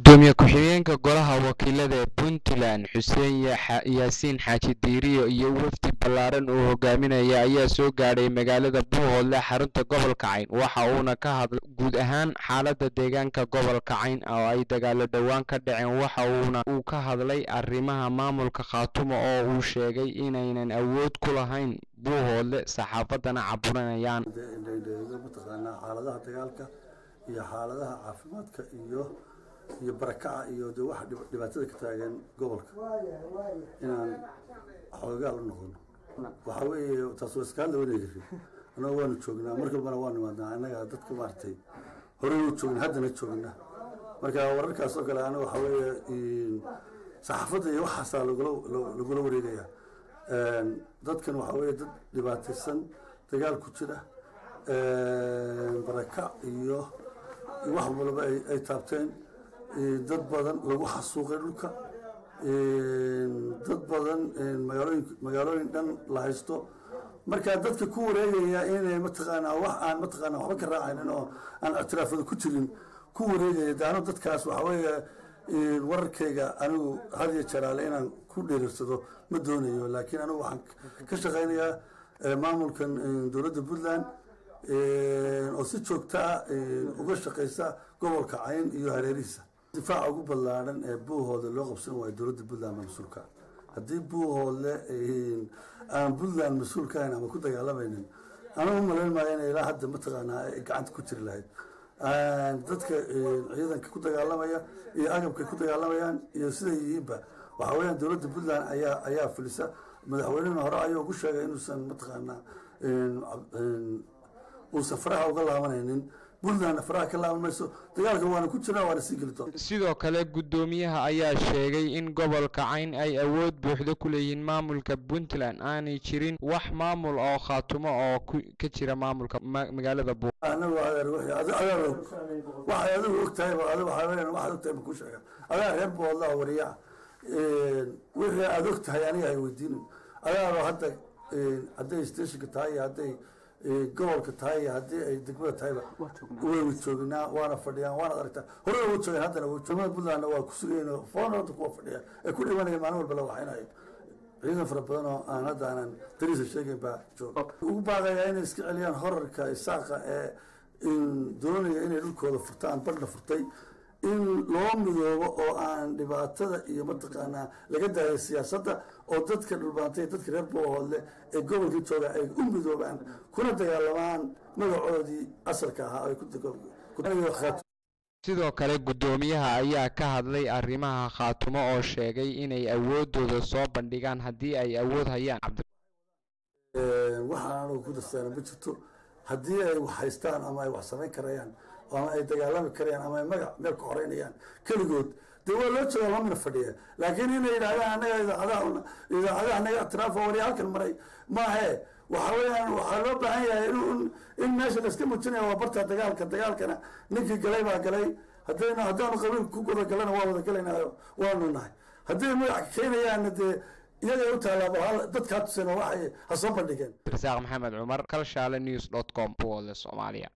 gudoomiye ku-xigeenka golaha wakiilada ee puntland xuseen yaasiin xaaji diiriyo iyo wafdi ballaaran uu hogaaminaya ayaa soo gaadhay magaalada buuhoodle xarunta gobolka cayn waxa uuna ka hadlay guud ahaan xaalada deegaanka gobolka cayn oo ay dagaalo dhowaan ka dhaceen waxa uuna uu ka hadlay arrimaha maamulka khaatumo oo uu sheegay inaynan awood ku lahayn buuhoodle saxaafadana caburinayaan mataqaanaa xaaladaha dagaalka iyo xaaladaha caafimaadka iyo iyo barakaca iyo de waxa dhibaatada ka taagan gobolka inaan xoogaa la noqono waxa weeye taas waa iska hadla wanay jirin annaga waanu joognaa mar kalbana waa nimaadnaa annaga dadka maaragtay horey u joogna haddana joogna marka wararkaas oo kale anaga waxa weeye saxaafadda iyo waxaasaa lagula lagula wareegaya dadkan waxa weeye dad dhibaataysan dagaal ku jira barakac iyo wax walba ay taabteen dad badan lagu xasuuqay dhulka dad badan magaalooyin magaalooyin dhan la haysto marka dadka ku wareegaya inay mataqaanaa wax aan mataqaanaa waxba ka raacaynin oo aan ictiraafada ku jirin ku wareegaya daano dadkaas waxa weeye wararkayga anigu had iyo jaraale inaan ku dheerirsado ma doonayo laakiin anigu waxaan ka shaqaynayaa maamulkan dowladda puntland oo si joogta ah uga shaqaysa gobolka cayn iyo hareerihiisa difaaca ugu ballaadhan ee buuhoodle loo qabsan waayo dowladda puntland ma mas-uulka haddii buuhoodle aan puntland mas-uul ka hayn ama ku dagaalamaynin anigu malayn maayo inay ilaa hadda mataqaanaa ay gacanta ku jiri lahayd dadka ciidanka ku dagaalamaya iyo agabka ku dagaalamayaan iyo siday yihiinba waxa weeyaan dowladda puntland ayaa ayaa fulisa madaxweynena hore ayuu ugu sheegay inuusan mataqaanaa uusan faraha uga laabanaynin puntlandna faraha ka laaban mayso dagaalka waana ku jiraa waana sii geli doona sidoo kale guddoomiyaha ayaa sheegay in gobolka cayn ay awood buuxda ku leeyihiin maamulka puntland aanay jirin wax maamul oo khaatumo oo ka jira maamulka magaalada buu anagu adeer wixii adeer og waxay adigu og tahayba adi waxaa weeyaan waxaad og tahay ma kuu sheega adaa reer boodlaa wariyaa wixii aad og tahay aniga hay weydiinin adaaba hadda hadday stationka tahay iyo hadday gobolka tahay iyo haddii ay degmada tahayba waynu joognaa waana fadhiyaan waana aragtaa horena wuu joogeen haddana wuu joogmada puntlandna waa ku sugayn foona hadda kuwa fadhiya ee ku dhimanaya maalin walba la waxaynayo ciidan fara badan oo aan hadda aanan dariisa sheegayn baa jooga ugu baaqayaa inay iska celiyaan horarka isaaqa ee doonaya inay dhulkooda furtaan badhna furtay in loo midoobo oo aan dhibaatada iyo mataqaanaa laga daayo siyaasadda oo dadka dhulbaantay dadka reer boohoodle ee gobolka jooga ay u midoobaan kuna dagaalamaan magacoodii asalka ahaa ay sidoo kale guddoomiyaha ayaa ka hadlay arrimaha khaatumo oo sheegay inay awoodooda soo bandhigaan haddii ay awood hayaan waxaan anugu ku darsaana ma jirto haddii ay wax haystaan ama ay wax samayn karayaan ama ay dagaalami karayaan ama ay magac meel ka horeynayaan keligood dee waa loo jeeda lamina fadhiya laakiin inay yidhahdaan annaga idaacadaha idaacadaha naga ictiraafo wari halkan maray maahe waxa weeyaan waxaa loo baahan yahay in in meesha la iska muujinaya waa barta dagaalka dagaalkana ninkii galay baa galay haddayna haddaanu qabiil ku wada galana waa wada galaynayo waanu nahay hadday magac keenayaanna dee iyagay u taallaa dadkaa tuseen waxay ha soo bandhigeen rasaaq maxamed cumar kalshaale news dot com buole soomaaliya